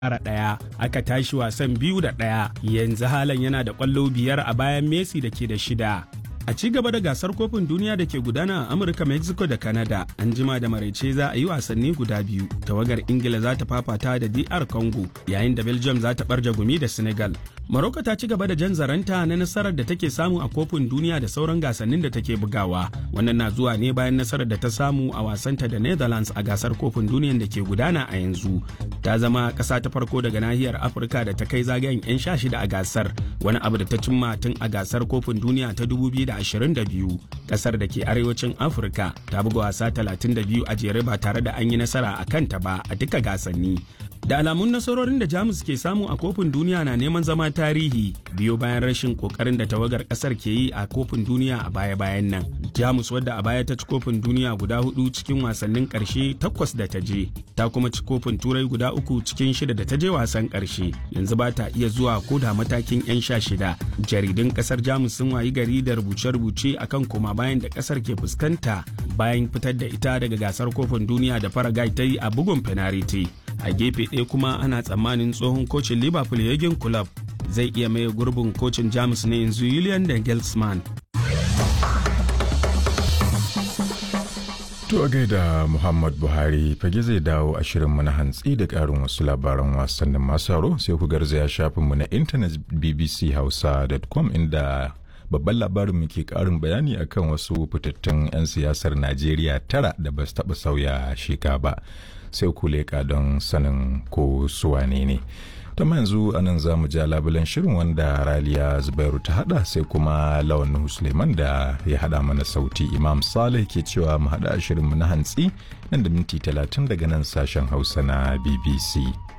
ƙara ɗaya aka tashi wasan biyu da ɗaya yanzu halan yana da ƙwallo biyar a bayan messi da ke da shida a ci gaba da gasar kofin duniya da ke gudana a amurka mexico da canada an jima da maraice za a yi wasanni guda biyu tawagar ingila za ta fafata da dr congo yayin da belgium za ta barja gumi da senegal Morocco ta ci gaba da jan zaranta na nasarar da take samu a kofin duniya da sauran gasannin da take bugawa. Wannan na zuwa ne bayan nasarar da ta samu a wasanta da Netherlands a gasar kofin duniyan da ke gudana a yanzu. Ta zama ƙasa ta farko daga nahiyar Afirka da ta kai zagayen 'yan sha shida a gasar, wani abu da ta cimma tun a gasar kofin duniya ta 2022. Ƙasar da ke arewacin Afirka ta buga wasa 32 a jere ba tare da an yi nasara a kanta ba a duka gasanni. da alamun nasarorin da jamus ke samu a kofin duniya na neman zama tarihi biyo bayan rashin kokarin da tawagar kasar ke yi a kofin duniya a baya-bayan nan jamus wadda a baya ta ci kofin duniya guda hudu cikin wasannin karshe takwas da ta je ta kuma ci kofin turai guda uku cikin shida da ta je wasan karshe yanzu ba ta iya zuwa ko da matakin yan sha shida jaridun kasar jamus sun wayi gari da rubuce-rubuce akan koma bayan da kasar ke fuskanta bayan fitar da ita daga gasar kofin duniya da faragai ta yi a bugun fenariti a gefe ɗaya kuma ana tsammanin tsohon kocin liverpool yagin club zai iya maye gurbin kocin jamus na yanzu julian dangelsman To a gaida Muhammad Buhari fage zai dawo a shirinmu na hantsi da ƙarin wasu labaran wasannin masu haro sai ku garzaya shafinmu na intanet bbchausa.com inda babban labarin mu ke karin bayani akan wasu fitattun 'yan siyasar Najeriya tara da ba su taɓa sauya sheka ba. sai ku leƙa don sanin ko suwane ne. ta yanzu anan za mu ja labulen shirin wanda raliya zubairu ta hada sai kuma lawan suleiman da ya hada mana sauti imam saleh ke cewa mu hada shirinmu na hantsi nan da minti talatin daga nan sashen hausa na bbc